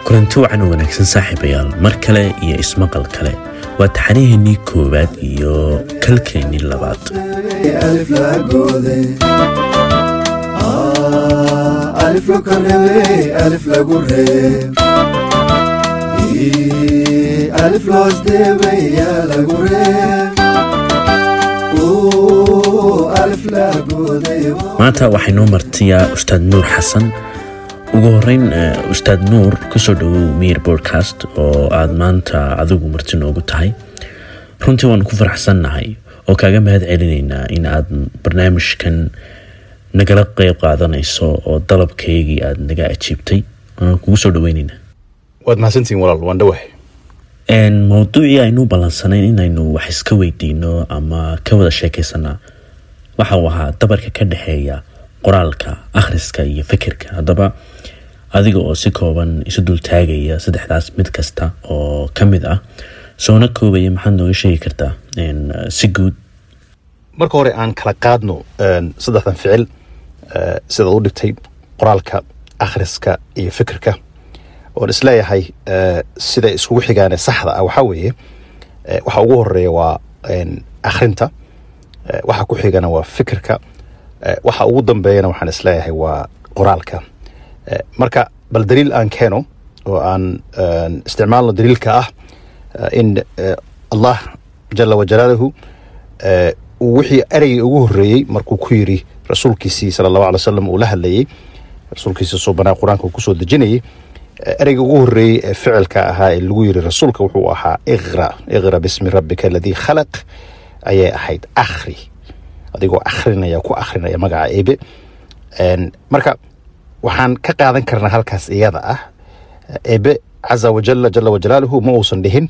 kulanti wacan oo wanaagsan saaxiibayaal mar kale iyo ismaqal kale waa taxanaheennii koowaad iyo kalkeennii labaad maanta waxay noo martiyaa ustaad nuur xasan ugu horeyn ustaad nuur kusoo dhawow miir bodcast oo aada maanta adigu marti noogu tahay runtii waanu ku faraxsannahay oo kaaga mahad celinaynaa in aad barnaamijkan nagala qeyb qaadanayso oo dalabkaygii aada naga ajiibtay waan kugu soo dhaweyneynaa waad mahadsantihiin walaal waan dhawahay mowduucii aynu ballansanayn inaynu wax iska weydiino ama ka wada sheekaysanaa waxa uu ahaa dabarka ka dhexeeya qoraalka akhriska iyo fikirka haddaba adiga oo si kooban isu dultaagaya saddexdaas mid kasta oo ka mid ah soona koobaya maxaad nooga sheegi kartaa si guud marka hore aan kala qaadno saddexdan ficil sidaad u dhigtay qoraalka akhriska iyo fikirka oon isleeyahay siday iskugu xigaane saxda ah waxaa weeye waxa ugu horeeya waa akhrinta waxa ku xigana waa fikirka waxa ugu dambeeyana waxaan isleeyahay waa qoraalka marka bal daliil aan keeno oo aan isticmaalno daliilka ah in allah jala wajalaaluhu wixii ereygii ugu horeeyey markuu ku yiri rasuulkiisii sala allahu alay wasalam uu la hadlayey rasuulkiisii subanaa qur-aanka uu kusoo dejinayay ereyga ugu horeeyey ee ficilka ahaa ee lagu yiri rasuulka wuxuu ahaa iqra iqra bismi rabbika aladii khalaq ayay ahayd akhri adigoo akhrinaya ku akhrinaya magaca ebe marka waxaan ka qaadan karnaa halkaas iyada ah ebe caza wajala jala wajalaaluhu ma uusan dhihin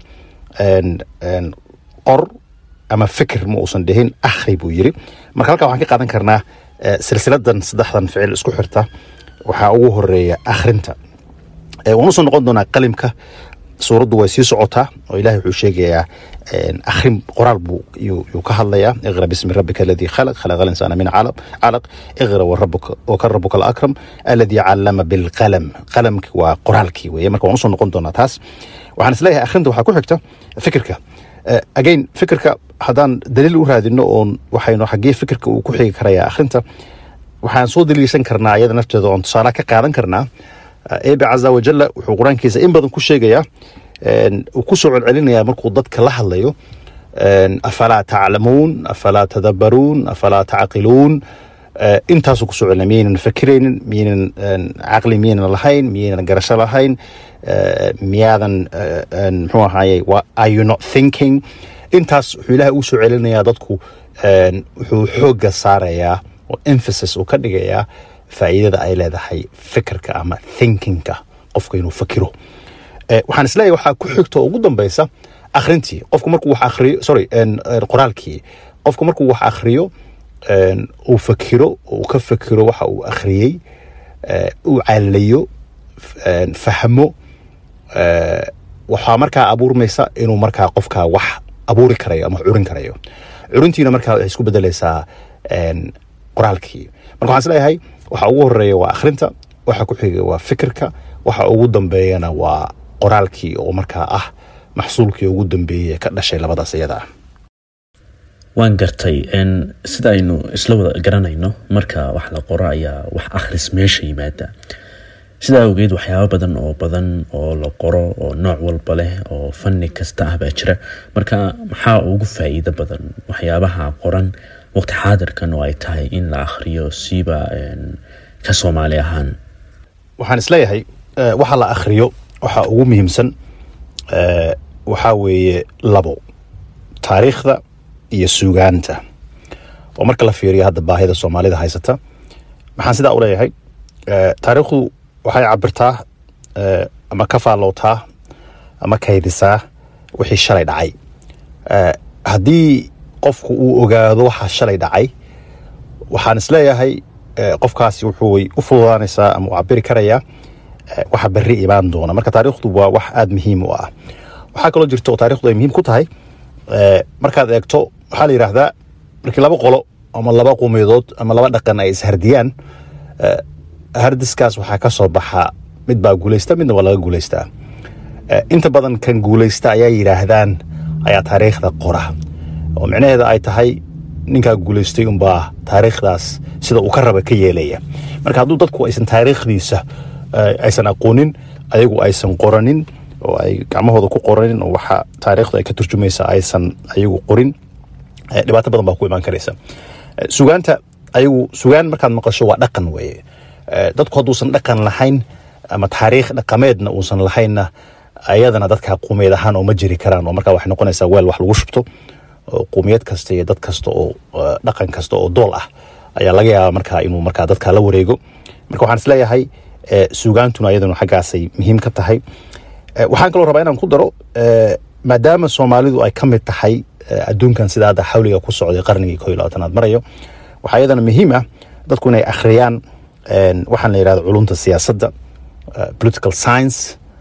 qor ama fikir ma uusan dhihin akhri buu yiri marka halkaa waxaan ka qaadan karnaa silsiladan saddexdan ficil isku xirta waxaa ugu horeeya akhrinta waan usoo noqon doonaa qalimka suuraddu way sii socotaa oo ilahay wuxuu sheegayaa akhrin qoraal buu yuu ka hadlayaa iqra bismi rabbika aladii khalaq khalaqa alinsaana min calaq iqra waka rabuka alakram aladii callama bilqalam qalamki waa qoraalkii weye marka waan usoo noqon doonaa taas waxaan isleeyahay akhrinta waxaa ku xigta fikirka again fikirka haddaan daliil u raadino oon waxaynu xaggee fikirka uu ku xigi karayaa akhrinta waxaan soo daliishan karnaa iyada nafteeda oon tusaala ka qaadan karnaa ebe caza wajalla wuxuu qur-aankiisa in badan ku sheegayaa uu ku soo celcelinayaa markuu dadka la hadlayo afalaa taclamuun afalaa tadabbaruun afalaa tacqiluun intaasuu kusoo celinaya miyaynan fakiraynin miyaynan caqli miyaynan lahayn miyaynan garasho lahayn miyaadan muxuu ahaaye are you not thinking intaas wuxuu ilahay ugu soo celinayaa dadku wuxuu xoogga saarayaa oo emphasis uu ka dhigayaa faa'iidada ay leedahay fikirka ama thinkingka qofka inuu fakiro waxaan isleeyahay waxaa ku xigto ugu dambeysa akhrintii qofku markuu wax akhriyo sorry qoraalkii qofku markuu wax akhriyo uu fakiro uu ka fakiro waxa uu akhriyey uu calayo fahmo waxaa markaa abuurmaysa inuu markaa qofka wax abuuri karayo ama curin karayo curintiina markaa waxay isku bedeleysaa qoraalkii marka waxaan isleeyahay waxa ugu horeeya waa akhrinta waxa ku xiga waa fikirka waxa ugu dambeeyana waa qoraalkii oo markaa ah maxsuulkii ugu dambeeyey ka dhashay labadaas iyada ah waan gartay sida aynu isla wada garanayno marka wax la qoro ayaa wax akhris meesha yimaada sidaa awgeed waxyaabo badan oo badan oo la qoro oo nooc walba leh oo fanni kasta ah baa jira marka maxaa ugu faa'iido badan waxyaabaha qoran waqti xaadirkan oo ay tahay in la akhriyo siiba ka soomaali ahaan waxaan isleeyahay waxa la akhriyo waxa ugu muhiimsan waxaa weeye labo taariikhda iyo suugaanta oo marka la fiiriyo hadda baahida soomaalida haysata maxaan sidaa u leeyahay taariikhdu waxay cabirtaa ama ka faallowtaa ama kaydisaa wixii shalay dhacay haddii qofku uu ogaado waxaa shalay dhacay waxaan isleeyahay qofkaasi wuxuu u fududaanaysaa ama u cabiri karayaa waxa berri imaan doona marka taariikhdu waa wax aada muhiim u ah waxaa kaloo jirta oo taarikhdu ay muhiim ku tahay markaad eegto waxaa la yidhaahdaa markii laba qolo ama laba qumiyadood ama laba dhaqan ay ishardiyaan hardiskaas waxaa ka soo baxa mid baa guuleysta midna waa laga guuleystaa inta badan kan guuleysta ayaa yidhaahdaan ayaa taariikhda qora oo micnaheeda ay tahay ninkaa guuleystay unbaa taariikhdaas sida uu ka raba ka yeelaya marka hadduu dadku aysan taariikhdiisa aysan aqoonin ayagu aysan qoranin oo ay gacmahooda ku qoranin oo waxa taariikhdu ay ka turjumaysa aysan ayagu qorin dhibaato badan baa ku imaan karaysa sugaanta ayagu sugaan markaad maqasho waa dhaqan weeye dadku hadduusan dhaqan lahayn ama taariikh dhaqameedna uusan lahaynna ayadana dadka quumiyad ahaan oo ma jiri karaan oo markaa waxay noqonaysaa weel wax lagu shubto oo quumiyad kasta iyo dad kasta oo dhaqan kasta oo dool ah ayaa laga yaabaa markaa inuu markaa dadka la wareego marka waxaan isleeyahay sugaantuna ayaduna xaggaasay muhiim ka tahay waxaan kaloo rabaa inaan ku daro maadaama soomaalidu ay ka mid tahay adduunkan sida hadda xawliga ku socday qarnigii ko iyo labaatanaad marayo waxaa iyadana muhiim ah dadku inay akhriyaan waxaan la yidhahda culumta siyaasadda political science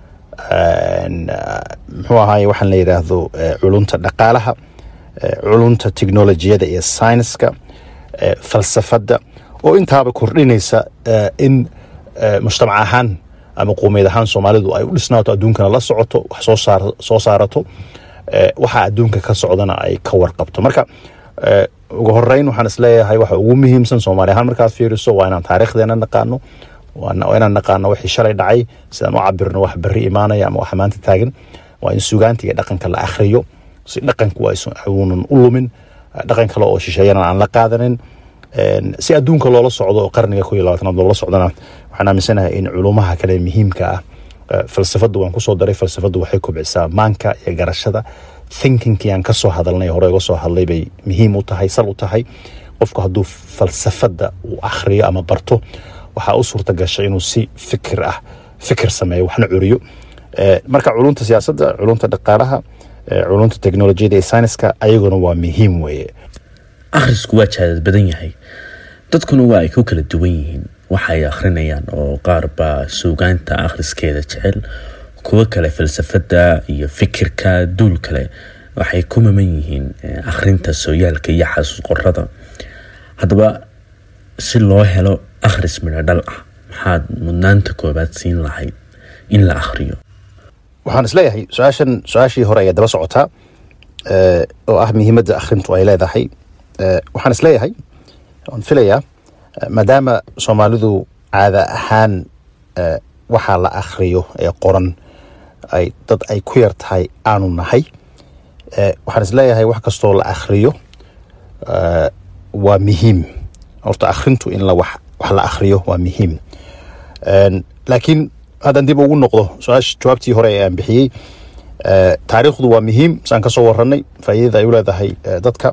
muxuu ahaay waxaan la yidhaahdo culumta dhaqaalaha culumta technolojiyada iyo scienska falsafadda oo intaaba kordhinaysa in mujtamac ahaan ama quumeyd ahaan soomaalidu ay u dhisnaato adduunkana la socoto wax soo saarato waxa adduunka ka socdana ay ka warqabto marka ugu horeyn waxaan isleeyahay waxa ugu muhiimsan soomaali ahaan markaad fiiriso waa inaan taariikhdeena naqaano waa inaan naqaano wixii shalay dhacay sidaan u cabirno wax berri imaanaya ama wax maanta taagan waa in sugaanta iyo dhaqanka la akhriyo si dhaqanku uunan u lumin dhaqan kale oo shisheeyana aan la qaadanin si adduunka loola socdo oo qarniga ko iyo labaatanaad loola socdana waxaan aaminsanahay in culumaha kale muhiimka ah falsafaddu waan kusoo daray falsafaddu waxay kobcisaa maanka iyo garashada thinkingkii aan kasoo hadalnay hore uga soo hadlay bay muhiim u tahay sal u tahay qofku hadduu falsafadda uu akhriyo ama barto waxaa u suurta gasha inuu si fikir ah fikir sameeyo waxna curiyo marka culumta siyaasadda culumta dhaqaalaha culumta technolojiyada iyo sayniska ayaguna waa muhiim weeye akhrisku waa jaadad badan yahay dadkuna waa ay ku kala duwan yihiin waxay akhrinayaan oo qaar baa suugaanta akhriskeeda jecel kuwo kale falsafadda iyo fikirka duul kale waxay ku maman yihiin akhrinta sooyaalka iyo xasuus qorada haddaba si loo helo akhris midho dhal ah maxaad mudnaanta koobaad siin lahayd in la akhriyo waxaan isleeyahay su-aashan su-aashii hore ayaa daba socotaa oo ah muhiimadda akhrintu ay leedahay waxaan isleeyahay waan filayaa maadaama soomaalidu caada ahaan waxaa la akhriyo ee qoran ay dad ay ku yar tahay aanu nahay waxaan isleeyahay wax kastoo la akhriyo waa muhiim horta akhrintu in wax la akhriyo waa muhiim laakiin haddaan dib ugu noqdo su-aasha jawaabtii hore ee aan bixiyey taariikhdu waa muhiim saan ka soo waranay faa'iidada ay u leedahay dadka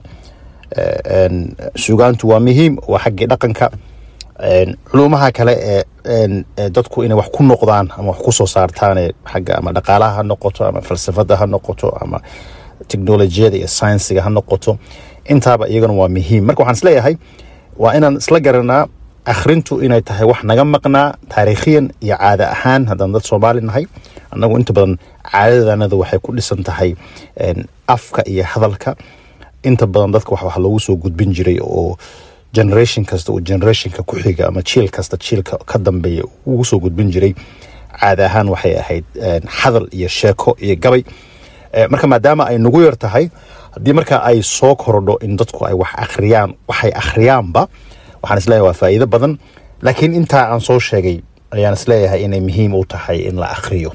sugaantu waa muhiim waa xaggii dhaqanka culumaha kale ee dadku inay wax ku noqdaan ama wax ku soo saartaan xagga ama dhaqaalaha ha noqoto ama falsafadda ha noqoto ama technolojiyada iyo saynsiga ha noqoto intaaba iyagana waa muhiim marka waxaan isleeyahay waa inaan isla garanaa akhrintu inay tahay wax naga maqnaa taariikhiyan iyo caada ahaan haddaan dad soomaali nahay annagu inta badan caadadanada waxay ku dhisan tahay afka iyo hadalka inta badan dadka wax loogu soo gudbin jiray oo generation kasta uu generationka ku xiga ama jiil kasta jiilka ka dambeeya ugu soo gudbin jiray caada ahaan waxay ahayd hadal iyo sheeko iyo gabay marka maadaama ay nagu yar tahay haddii marka ay soo korodho in dadku ay wax akhriyaan waxay akhriyaanba waxaan isleeyahay waa faa'iido badan laakiin intaa aan soo sheegay ayaan isleeyahay inay muhiim u tahay in la akhriyo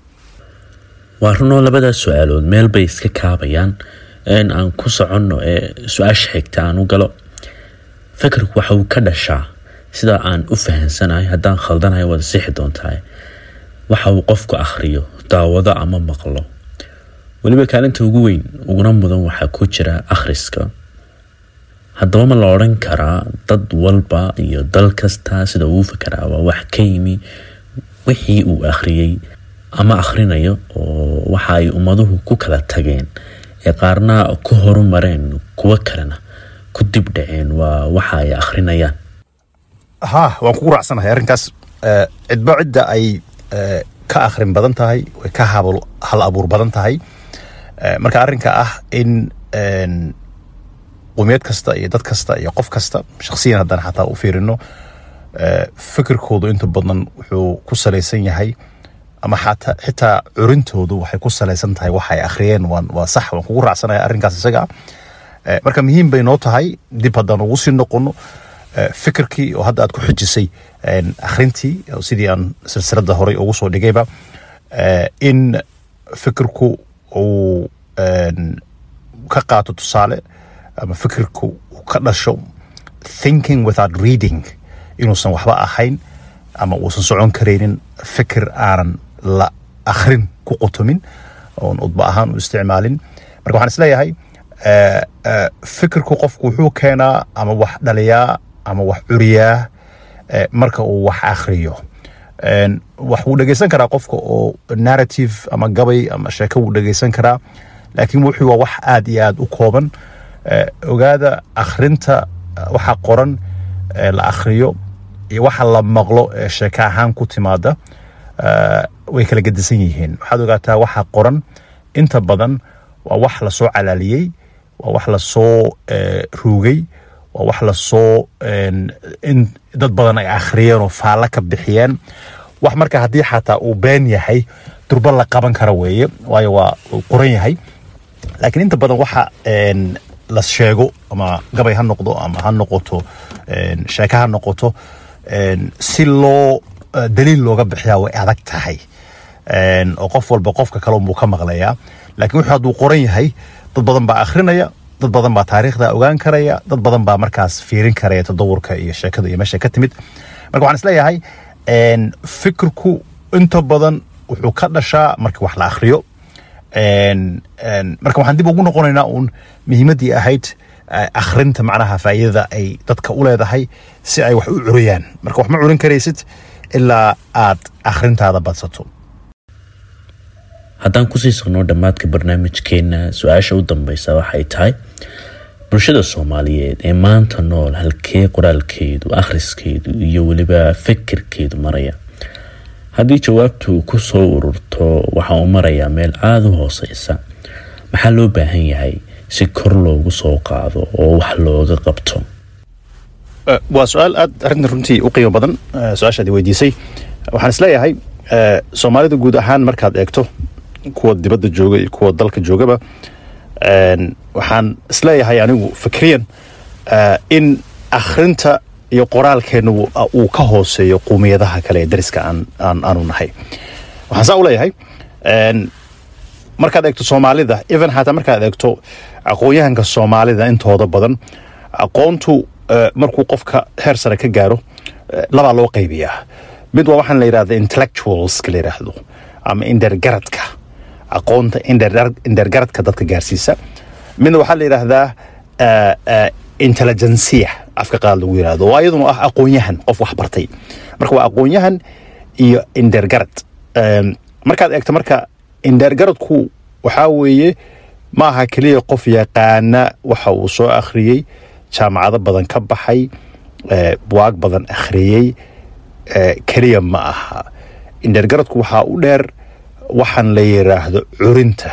waa runoo labadaas su-aalood meel bay iska kaabayaan in aan ku soconno ee su-aasha xigta aan u galo fikirku waxa uu ka dhashaa sida aan u fahansanahay haddaan khaldanahay waad sixi doontaa waxa uu qofku akhriyo daawado ama maqlo weliba kaalinta ugu weyn uguna mudan waxaa ku jira akhriska haddaba ma la odhan karaa dad walba iyo dal kasta sida uu fakaraa waa wax ka yimi wixii uu akhriyey ama akhrinayo oo waxa ay ummaduhu ku kala tageen ee qaarna ku horumareen kuwo kalena ku dib dhaceen waa waxa ay akhrinayaan ha waan kugu raacsanahay arrinkaas cidba cidda ay ka akhrin badan tahay way ka hal abuur badan tahay marka arrinka ah in qumiyad kasta iyo dad kasta iyo qof kasta shakhsiyan haddaan xataa u fiirino eh, fikirkoodu inta badan wuxuu ku salaysan yahay ama xataa xitaa curintoodu waxay ku salaysan tahay waxa ay akhriyeen waan waa sax waan kugu raacsanaya arrinkaas isaga ah Eh, marka muhiim bay noo tahay dib haddaan ugu sii noqono eh, fikirkii oo hadda aad ku xijisay en, akhrintii oo sidii aan silsiladda horey ugu soo dhigayba eh, in fikirku uu en, ka qaato tusaale ama fikirku uu ka dhasho thinking without reading inuusan waxba ahayn ama uusan socon karaynin fikir aanan la akhrin ku qutumin oon udba ahaan u isticmaalin marka waxaan isleeyahay eh, eh, fikirku qofku wuxuu keenaa ama wax dhaliyaa ama wax curiyaa eh, marka uu wax akhriyo En, wax wuu dhegeysan karaa qofka oo narrative ama gabay ama sheeko wuu dhegeysan karaa laakiin wuxuu waa wax aad iyo aad u kooban Eh, ogaada akhrinta eh, waxa qoran ee la akhriyo iyo waxa la maqlo ee sheeko ahaan ku timaada eh, way kala gedisan yihiin waxaad ogaataa waxa qoran inta badan waa wax lasoo calaaliyey waa wax lasoo eh, ruugay waa wax lasoo en, in dad badan ay akhriyeen oo faallo ka bixiyeen wax marka haddii xataa uu been yahay durba la qaban kara weeye waayo waa uu qoran yahay laakiin inta badan waxa en, la sheego ama gabay ha noqdo ama ha noqoto en, sheeko ha noqoto en, si loo eh, daliil looga bixiyaa way adag tahay En, oo qof walba qofka kale unbuu ka maqlayaa laakiin wuxuu hadduu qoran yahay dad badan baa akhrinaya dad badan baa taariikhda ogaan karaya dad badan baa markaas fiirin karaya tadawurka iyo sheekada iyo meesha ka timid marka waxaan isleeyahay en, fikirku inta badan wuxuu ka dhashaa markii wax la akhriyo En- en, marka waxaan dib ugu noqonaynaa uun muhiimaddii ahayd eh, akhrinta macnaha faa'iidada ay dadka u leedahay si ay wax u curiyaan marka wax ma curin karaysid ilaa aad akhrintaada badsato haddaan kusii socno dhammaadka barnaamijkeena su-aasha u dambeysa waxay tahay bulshada soomaaliyeed ee maanta nool halkee qoraalkeedu akhriskeedu iyo weliba fikirkeedu maraya haddii jawaabtu ku soo ururto waxa uu marayaa meel aada u hooseysa maxaa loo baahan yahay si kor loogu soo qaado oo wax looga qabto Eh, waa su-aal aad arrintan runtii u qiimo badan eh, su-aashaad i weydiisay waxaan isleeyahay eh, soomaalida guud ahaan markaad eegto kuwa dibadda jooga iyo kuwa dalka joogaba en, waxaan isleeyahay anigu fikriyan eh, in akhrinta iyo qoraalkeena uu- uu ka hooseeyo qowmiyadaha kale ee dariska aan aan- aanu nahay waxaan saa u leeyahay en, markaad eegto soomaalida even xataa markaad eegto aqoon-yahanka soomaalida intooda badan aqoontu eh, markuu qofka heer sare ka gaaro eh, labaa loo qaybiyaa mid waa waxaan la yidhahda intellectualska la yidhaahdo ama indergaradka aqoonta indher- indergaradka dadka gaarsiisa midna waxaa la yidhaahdaa eh, eh, intelligencia afka qaad lagu yidhahdo oo iyaduna ah aqoon-yahan qof wax bartay marka waa aqoon-yahan iyo indergarad Em, markaad eegto marka indergaradku waxaa weeye ma aha keliya qof yaqaana waxa uu soo akhriyey jaamacado badan ka baxay eh, buwaag badan akhriyey eh, keliya ma aha indergaradku waxaa u dheer waxaan la yiraahdo curinta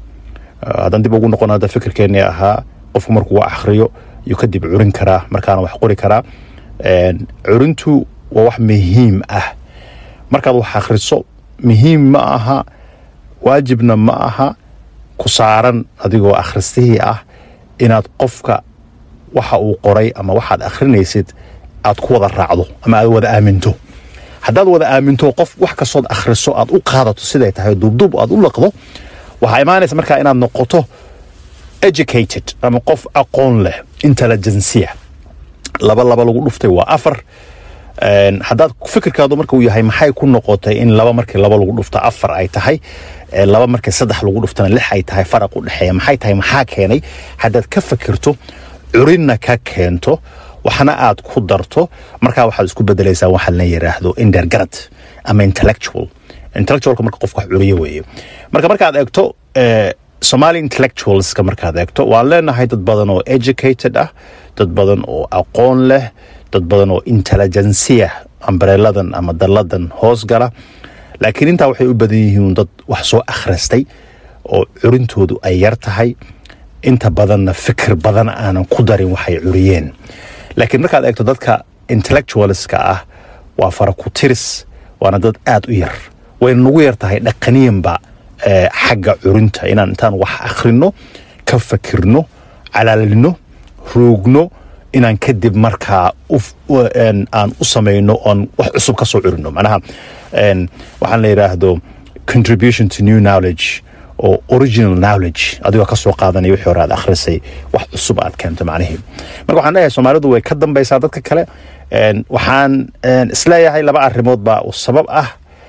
Ah, haddaan dib ugu noqon hadda fikirkeennii ahaa qofku markuu wax akhriyo yuu kadib curin karaa markaana wax qori karaa En, curintu waa wax muhiim ah markaad wax akhriso muhiim ma aha waajibna ma aha ku saaran adigoo akhristihii ah inaad qofka waxa uu qoray ama waxaad akhrinaysid aad ku wada raacdo ama aad wada aaminto haddaad wada aaminto qof wax kastood akhriso aad u qaadato siday tahay duubduub aad u laqdo waxaa imaanaysa markaa inaad noqoto educated ama qof aqoon leh intelligencia laba laba lagu dhuftay waa afar En, haddaad fikirkaadu marka uu yahay maxay ku noqotay in laba markii laba lagu dhufto afar ay tahay eh, laba markii saddex lagu dhuftana lix ay tahay faraq u dhexeeya maxay tahay maxaa keenay haddaad ka fikirto curinna ka keento waxna aad ku darto markaa waxaad isku bedelaysaa waxa la yiraahdo indergarad ama intellectual intellectualka marka qofka wax curiyo weeye marka markaad eegto eh, somali intellectualska markaad eegto waan leenahay dad badan oo educated ah dad badan oo aqoon leh dad badan oo intelligencia ambreeladan ama dalladan hoos gala laakiin intaa waxay u badan yihiin dad wax soo akhristay oo curintoodu ay yar tahay inta badanna fikir badan aanan ku darin waxay curiyeen laakiin markaad eegto dadka intellectualska ah waa fara ku tiris waana dad aad u yar wayna nagu yar tahay dhaqaniyanba eh, xagga curinta inaan intaan wax akhrino ka fakirno calaalino roogno inaan kadib markaa uf- u- een, aan u samayno oon wax cusub ka soo curino macnaha een, waxaan la yidhaahdo contribution to new knowledge oo original knowledge adigoo ka soo qaadanaya wixii hore aad akhrisay wax cusub aad keento macnihii marka waxaan leeyahay soomaalidu way ka dambaysaa dadka kale Een, waxaan een, isleeyahay laba arrimood baa u sabab ah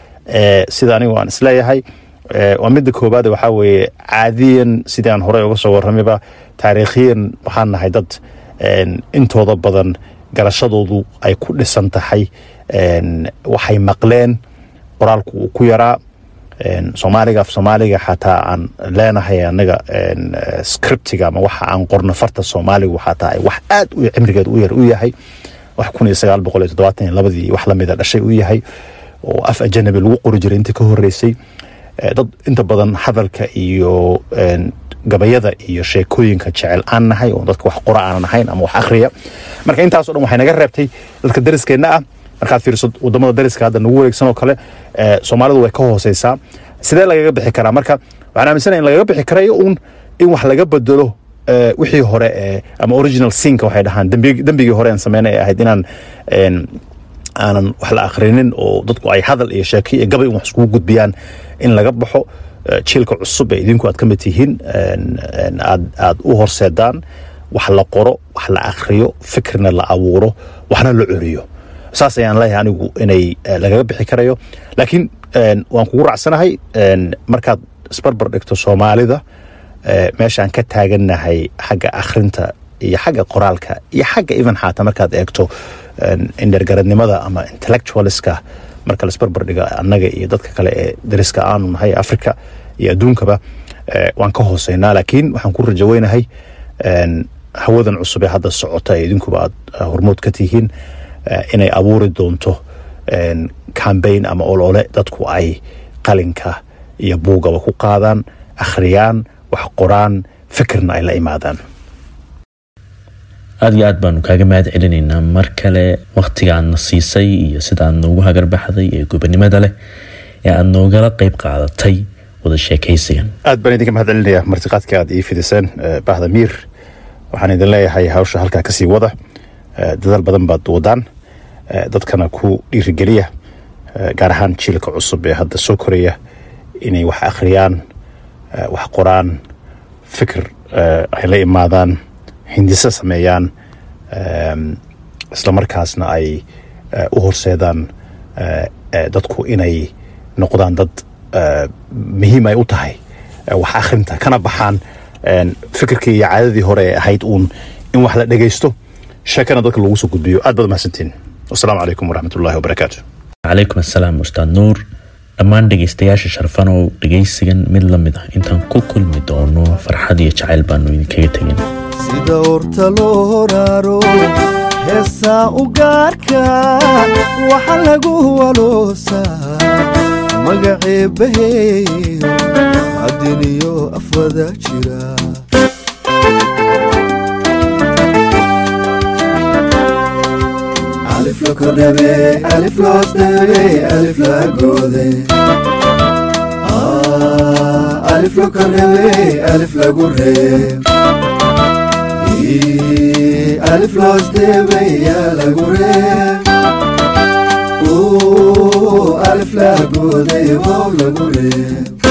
ee, sida anigu aan isleeyahay ee, waa midda koobaad waxaa weeye caadiyan sidii aan horey uga soo warramayba taariikhiyan waxaan nahay dad een, intooda badan garashadoodu ay ku dhisan tahay een, waxay maqleen qoraalku uu ku yaraa een, soomaaliga af soomaaliga xataa aan leenahay anaga een, eh, scriptiga ama waxa aan qorno farta soomaaligu xataa ay wax aad u cimrigeed u yar u yahay wax kun iyo sagaal boqol iyo toddobaatan iyo labadii wax lamida dhashay u yahay oo af ajanabi lagu qori jiray intii ka horeysay Eh, dad inta badan hadalka iyo een, gabayada iyo sheekooyinka jecel aan nahay oo dadka wax qora aanan ahayn ama wax akhriya marka intaasoo dhan waxay naga reebtay dadka dariskeenna ah markaad fiiriso wadamada dariska hadda nagu wareegsan oo kale eh, soomaalidu way ka hooseysaa sidee lagaga bixi karaa marka waxaan aaminsanahay in lagaga bixi karayo uun in wax laga bedelo eh, wixii hore ee ama original sinka waxay dhahaan dembi- dembigii hore aan sameynay ay ahayd inaan een, aanan wax la akhrinin oo dadku ay hadal iyo sheeko iyo gabay un wax iskugu gudbiyaan in laga baxo eh, jiilka cusub ee idinku aad ka mid tihiin een, een, aad aad u horseedaan wax la qoro wax la akhriyo fikirna la abuuro waxna la curiyo saas ayaan leeyahay anigu inay eh, lagaga bixi karayo laakiin een, waan kugu raacsanahay een, markaad isbarbar dhigto soomaalida eh, meeshaan ka taagannahay xagga akhrinta iyo xagga qoraalka iyo xagga even xaata markaad eegto een, indhergaradnimada ama intellectualiska marka laisbarbar dhiga annaga iyo dadka kale ee dariska aanu nahay africa iyo adduunkaba eh, waan ka hooseynaa laakiin waxaan ku rajaweynahay een, hawadan cusub ee hadda socota ee idinkuba aad eh, hormood ka tihiin eh, inay abuuri doonto een, campaign ama olole dadku ay qalinka iyo buugaba ku qaadaan akhriyaan wax qoraan fikirna ay la imaadaan aada iyo aad baanu kaaga mahad celinaynaa mar kale wakhtigaadna siisay iyo sidaad noogu hagarbaxday ee gobonimada leh ee aada noogala qeyb qaadatay wada sheekaysigan aad baan idinka mahad celinayaa martiqaadka aad ii fidiseen eh, bahda miir waxaan idin leeyahay hawsha halkaa kasii wada Eh, dadaal badan baad wadaan Eh, dadkana ku dhiirigeliya eh, gaar ahaan jiilka cusub ee hadda soo koraya inay wax akhriyaan eh, wax qoraan fikir eh, ay la imaadaan hindiso sameeyaan em, isla markaasna ay eh, u horseedaan eh, eh, dadku inay noqdaan dad eh, muhiim ay u tahay eh, wax akhrinta kana baxaan en, fikirkii iyo caadadii hore ee ahayd uun in wax la dhegaysto sheekana dadka lagu soo gudbiyo aad baad mahadsantiin wasalaamu calaykum waraxmat ullahi wabarakaatu calaykum assalaam ustaad nuur dhammaan dhegaystayaasha sharfanow dhegaysigan mid la mid ah intaan ku kulmi doono farxad iyo jacayl baanu idinkaga tegin sida orta loo horaaro heesaa u gaarka waxa lagu waloosaa magaceebaheeyo cadiniyo afwada jira alif la kordhabe alif loos dhabe alif la goode Ah, alif la kordhabe alif lagu reeb Ii, alif loos dhabe yaa lagu reeb Uu, alif la goode wow lagu reeb